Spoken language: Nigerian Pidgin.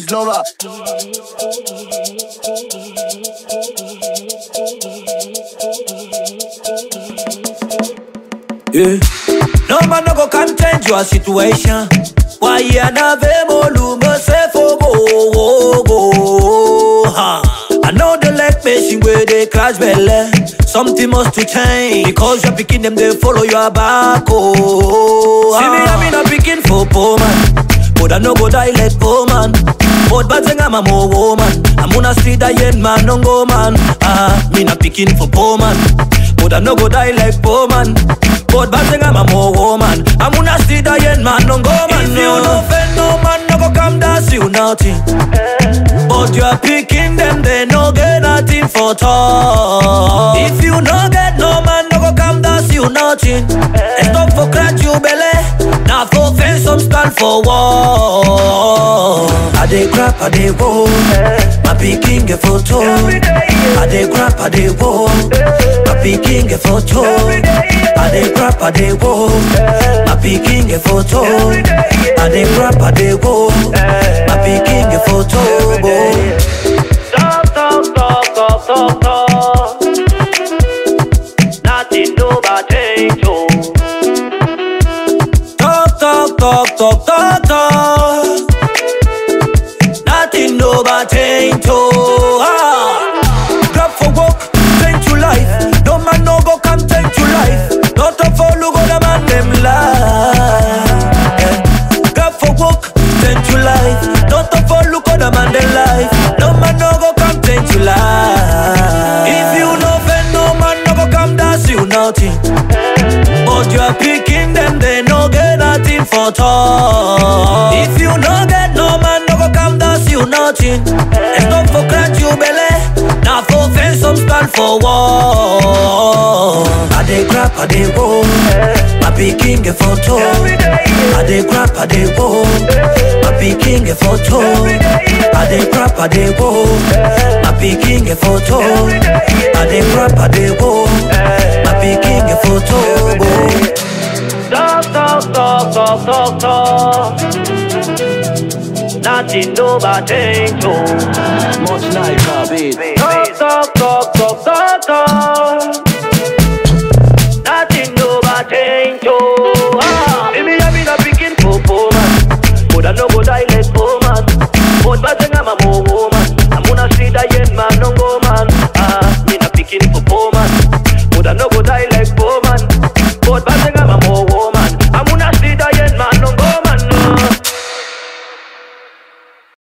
Wiz lover. Yeah. No man no go can change your situation. Why you na vemolu me se fo go go go. Ha. I know they like machine where they crash belly. Something must to change because you're picking them they follow your back. Oh, see me I'm in a picking for poor man, but I no go die like poor man. But bad thing I'm a more woman. I'm on a street I ain't man no go man. Ah, me not picking for poor man. But I no go die like poor man. But bad thing I'm a more woman. I'm on a street I ain't man no go man. If you no offend no man, no go come dance you nothing. But you are picking them, they no get nothing for talk. If you no get no man, no go come dance you nothing. And stop for crack you belly. Now for fence some stand for war. I dey crap, I dey roll. My picking get photo. I dey crap, I dey roll. My picking get photo. I dey crap, I dey roll. My picking get photo. I dey crap, I dey roll. My picking get photo. Talk, talk, talk, talk, talk, talk. Nothing do but change, oh. Talk, talk, talk, talk, talk, talk. Nothing no but change, oh. Ah. Grab for work, change your life. No man no go come change your life. Not a follow go the man them life. Yeah. Grab for work, change your life. Not a follow go the man them life. No man no go come change your life. If you no offend no man no go come dance you nothing. But you are picking them, they no get nothing for talk. If you no get no man, no go come dance you nothing. And stop for crack you belly. Now for fence some stand for war. I dey crap, I dey roll. My picking a photo. I dey crap, I dey roll. My picking a photo. I dey crap, I dey roll. My picking a photo. I dey crap, I dey roll. My picking a photo. boy. Talk, talk, talk, talk, talk, talk. Nothing do but change, oh. Much life, beat. Talk, talk,